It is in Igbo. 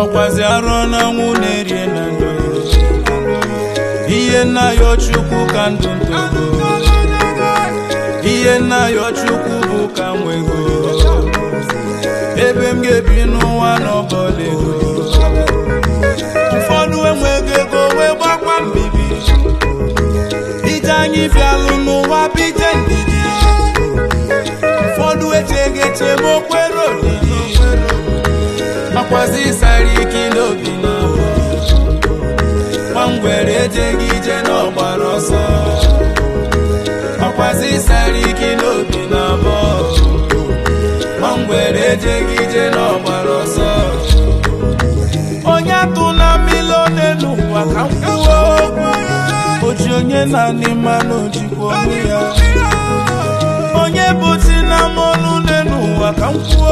ọkwazi arọ na ọnwụ na-erie na ndụ ihe nna ya chukwu ka ndụ ntogo ihe nna ya chukwu bụ ka nwego ebe m ga-ebi n'ụwa n'ọbọla ego ụfọdụ enweghị ego wee gbakwa mbibi ije anyị bịalụ n'ụwa bije ndidi ụfọdụ echeghị eche ma okwere olili akwazi ịsara ike n'obi na nwangwere ejeghị ije n'ọgbara ọsọ ọkwazi ịsara ike n'obi na abụọ nwangwere ejeghị ije n'ọgbara ọsọ onye atụ na mmiri one n'ụwa ka m kwuo oji onye naanị mmanụ ojikwa ọnụ ya onye bụ si na mmanụ n'ụwa ka m kwuo